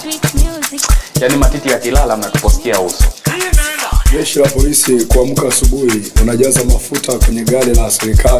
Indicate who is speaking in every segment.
Speaker 1: yaani matiti yakilala mnatupostia uso
Speaker 2: Jeshi la polisi kuamka asubuhi, unajaza mafuta kwenye gari la serikali,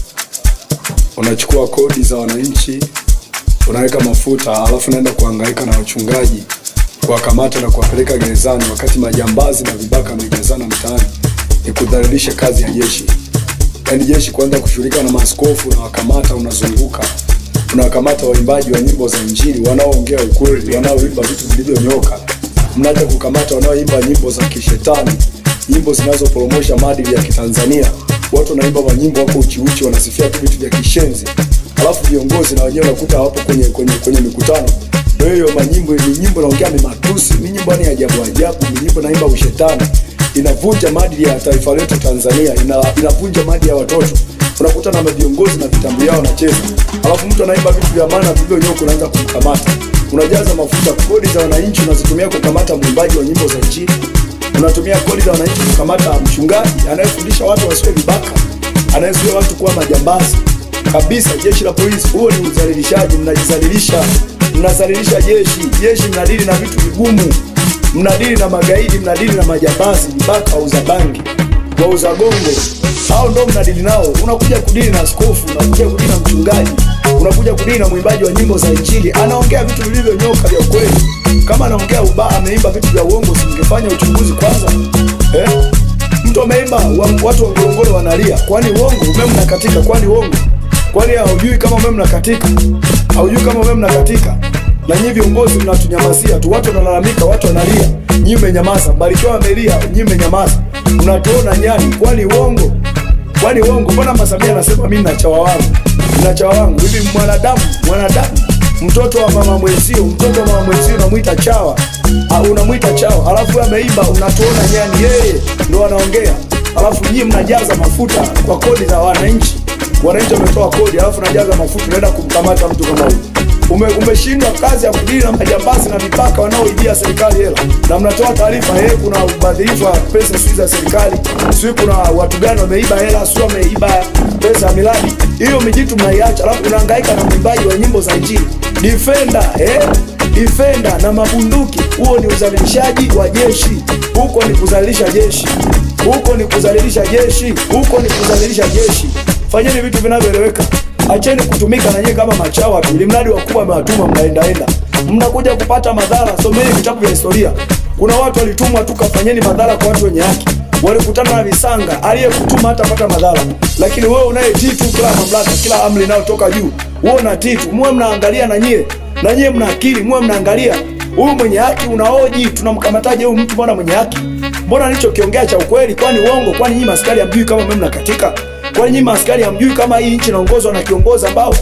Speaker 2: unachukua kodi za wananchi, unaweka mafuta, alafu naenda kuhangaika na wachungaji kuwakamata na kuwapeleka gerezani, wakati majambazi na vibaka wamejazana mtaani. Ni kudhalilisha kazi ya jeshi. Yaani jeshi kuanza kushughulika na maaskofu, unawakamata, unazunguka unawakamata waimbaji wa nyimbo za Injili wanaoongea ukweli, wanaoimba vitu vilivyonyoka. Mnaanza kukamata wanaoimba nyimbo za kishetani, nyimbo zinazoporomosha maadili ya Kitanzania. Watu wanaimba manyimbo wako uchiuchi, wanasifia tu vitu vya kishenzi, alafu viongozi na wenyewe unakuta hawapo kwenye, kwenye, kwenye mikutano. Kwa hiyo manyimbo ni nyimbo naongea ni matusi, ni nyimbo ni ajabu ajabu, ni nyimbo naimba ushetani, inavunja maadili ya taifa letu Tanzania, ina, inavunja maadili ya watoto unakuta na viongozi na vitambi yao wanacheza, alafu mtu anaimba vitu vya maana vilivyonyoka, unaanza kumkamata, unajaza mafuta. Kodi za wananchi unazitumia kukamata mwimbaji wa nyimbo za Injili, unatumia kodi za wananchi kukamata mchungaji anayefundisha watu wasiwe vibaka, anayezuia watu kuwa majambazi kabisa. Jeshi la polisi, huo ni udhalilishaji, mnajidhalilisha, mnadhalilisha jeshi. Jeshi mnadili na vitu vigumu, mnadili na magaidi, mnadili na majambazi, vibaka, wauza bangi, wauza gongo hao ndo mnadili nao. Unakuja kudili na askofu, unakuja kudili na mchungaji, unakuja kudili na mwimbaji wa nyimbo za Injili, anaongea vitu vilivyonyoka vya ukweli. Kama anaongea ubaya, ameimba vitu vya uongo, singefanya uchunguzi kwanza eh? Mtu ameimba wa, watu wa Ngorongoro wanalia, kwani uongo? Umeme unakatika, kwani uongo? Kwani haujui kama umeme unakatika? Haujui kama umeme unakatika? Na nyinyi viongozi mnatunyamazia tu, watu wanalalamika, watu wanalia, nyinyi mmenyamaza. Barikiwa amelia, nyinyi mmenyamaza. Mnatuona nyani, kwani uongo? Kwani uongo? Mbona Mama Samia anasema mimi na chawa wangu, na chawa wangu hivi? Mwanadamu, mwanadamu, mtoto wa mama mwenzio, mtoto wa mama mwenzio unamwita chawa, Ah, unamwita chawa, alafu ameimba, unatuona nyani, yeye ndo anaongea, alafu nyinyi mnajaza mafuta kwa kodi za wananchi. Wananchi wametoa kodi, alafu najaza mafuta, unaenda kumkamata mtu kama huyu ume, umeshindwa kazi ya kudili na majambazi na mipaka wanaoibia serikali hela, na mnatoa taarifa eh, kuna ubadhirifu wa pesa sijui za serikali, sijui kuna watu gani wameiba hela, sijui wameiba pesa ya miradi. Hiyo mijitu mnaiacha, alafu unahangaika na mwimbaji wa nyimbo za Injili defender eh, defender na mabunduki. Huo ni udhalilishaji wa jeshi, huko ni kudhalilisha jeshi, huko ni kudhalilisha jeshi, huko ni kudhalilisha jeshi. Fanyeni vitu vinavyoeleweka. Acheni kutumika na nyie kama machawa tu, ili mradi wakubwa amewatuma mnaendaenda, mnakuja kupata madhara. Someni vitabu vya historia, kuna watu walitumwa tu, kafanyeni madhara kwa watu wenye haki. Walikutana na visanga, aliyekutuma hatapata madhara, lakini wewe unayetii tu kila mamlaka, kila amri inayotoka juu, wewe unatii tu. Muwe mnaangalia na nyie, na nyie mna akili, muwe mnaangalia huyu mwenye haki unaoji, tunamkamataje huyu mtu? Mbona mwenye haki? Mbona alichokiongea cha ukweli? Kwani uongo? Kwani nyinyi maskari hamjui kama mimi mnakatika? Kwani nyinyi maaskari hamjui kama hii nchi inaongozwa na kiongozi ambao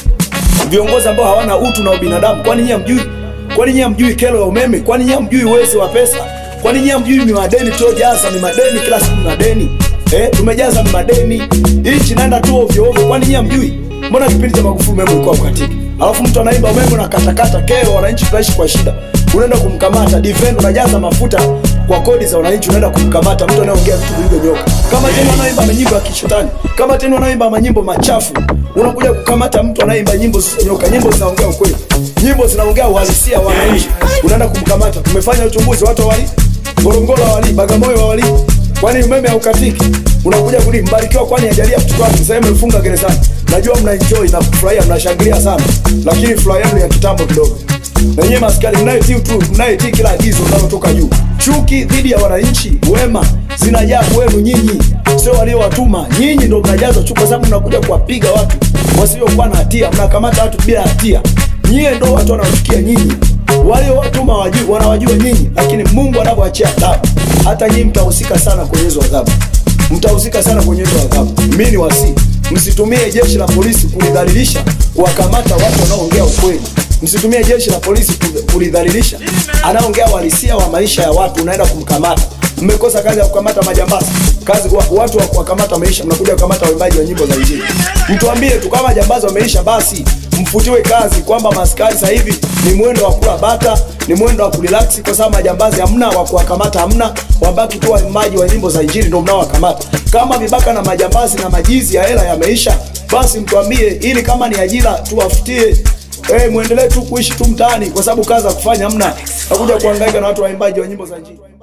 Speaker 2: viongozi ambao hawana utu na ubinadamu? Kwani nyinyi hamjui? Kwani nyinyi hamjui kero ya umeme? Kwani nyinyi hamjui uwezi wa pesa? Kwani nyinyi hamjui ni madeni tuliojaza? Ni madeni kila siku, ni madeni eh, tumejaza ni madeni. Hii nchi inaenda tu ovyo ovyo. Kwani nyinyi hamjui? Mbona kipindi cha Magufuli umeme ulikuwa ukatiki? Alafu mtu anaimba umeme na katakata kero, wananchi tunaishi kwa shida, unaenda kumkamata defend, unajaza mafuta kwa kodi za wananchi, unaenda kumkamata mtu anayeongea vitu vilivyonyoka, kama tena anaimba manyimbo ya kishetani, kama tena anaimba manyimbo machafu, unakuja kukamata mtu anaimba nyimbo zisizonyoka. Nyimbo zinaongea ukweli, nyimbo zinaongea uhalisia wa wananchi, unaenda kumkamata. Tumefanya uchunguzi, watu wali Ngorongoro wali Bagamoyo wali kwani umeme haukatiki? Unakuja kuli Mbarikiwa, kwani hajalia mtoto wake sasa mmefunga gerezani. Najua mna enjoy na kufurahia, mnashangilia sana, lakini furaha yenu ya kitambo kidogo. Na nyinyi maskari mnayetii tu, mnayetii kila agizo linalotoka juu. Chuki dhidi ya wananchi wema zinajaa kwenu nyinyi, sio waliowatuma nyinyi. Ndio mnajaza chuki, kwa sababu mnakuja kuwapiga watu wasiokuwa na hatia, mnakamata watu bila hatia. Nyie ndio watu wanaochukia nyinyi waliowatuma wajui, wanawajua nyinyi, lakini Mungu anavyoachia adhabu, hata nyinyi mtahusika sana kwenye hizo adhabu, mtahusika sana kwenye hizo adhabu. Mimi ni wasi, msitumie jeshi la polisi kulidhalilisha, kuwakamata watu wanaoongea ukweli. Msitumie jeshi la polisi kulidhalilisha, anaongea uhalisia wa maisha ya watu, unaenda kumkamata. Mmekosa kazi ya kukamata majambazi, kazi wa, watu wa kuwakamata wameisha, mnakuja kukamata waimbaji wa nyimbo za Injili. Mtuambie tu kama majambazi wameisha, basi mfutiwe kazi, kwamba maskari sasa hivi ni mwendo wa kula bata, ni mwendo wa kurelax, kwa sababu majambazi hamna wa kuwakamata, hamna wabaki tu waimbaji wa nyimbo za Injili ndio mnaowakamata. Kama vibaka na majambazi na majizi ya hela yameisha, basi mtuambie, ili kama ni ajira tuwafutie hey, muendelee tu kuishi tu mtaani kwa sababu kazi za kufanya hamna nakuja kuhangaika na watu waimbaji wa nyimbo za njini